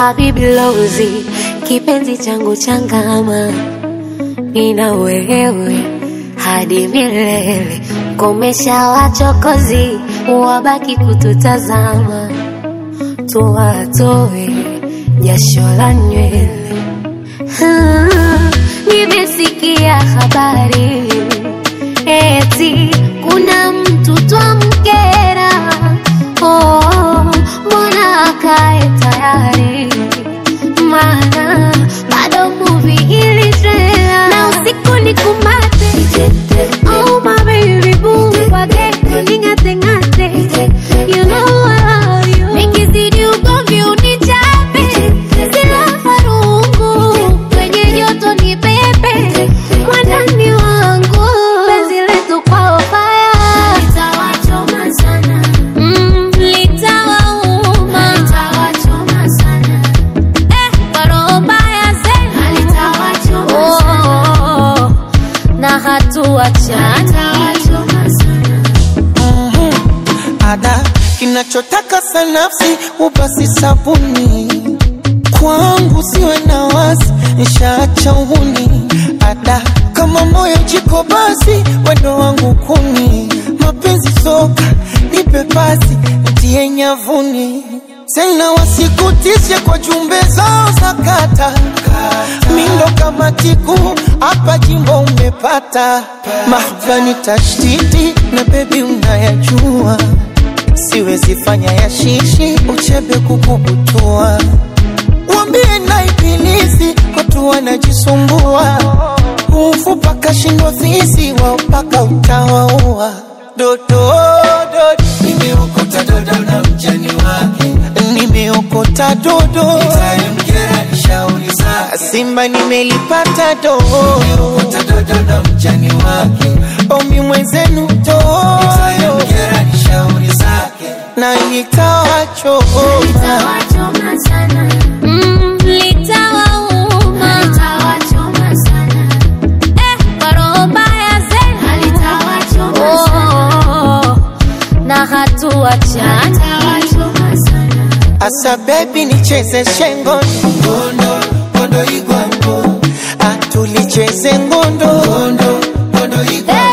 Habibi Lozi, kipenzi changu changama, nina wewe hadi milele. Komesha wachokozi, wabaki kututazama, tuwatoe jasho la nywele. Ah, Nimesikia habari eti kuna mtu twamkera. Oh, mbona akae tayari? Maana bado movie iliendelea na usiku ni kumate. Oh my baby boo, wageni ning'ate ng'ate. You know I love you. Nikizidi ugomvi unichape, sila farungu kwenye joto ni pepe mwandani wangu penzi letu kwao faya litawachoma sana mm, litawauma litawachoma sana eh, kwa roho mbaya zenu litawachoma oh, na hatuachani litawachoma sana ada kinachotaka sanafsi ubasi sabuni kwangu siwe na wasi nshaacha uhuni ada kama moyo jiko basi wendo wangu kuni mapenzi soka nipe pasi ntie nyavuni tena wasikutishe kwa jumbe zao za kata mindo kama tiku hapa jimbo umepata mahvani tashtiti na bebi unayajua siwezi fanya ya shishi uchebe kukubutua wambie na ibilisi watu wanajisumbua ufupa kashindwa fisi wao mpaka utawaua dodo dodo nimeokota dodo na mjani wake nimeokota dodo tayemkera ni shauri zake simba nimelipata dodo nimeokota dodo na mjani wake omi mwenzenu dodo tayemkera ni shauri zake na nitawachoma litawachoma sana mm, litawauma litawachoma sana eh, kwa roho mbaya zenu litawachoma sana na hatuachani litawachoma sana asa bebi nicheze shengo ngondo ngondo igwango atulicheze ngondo ngondo ngondo igwango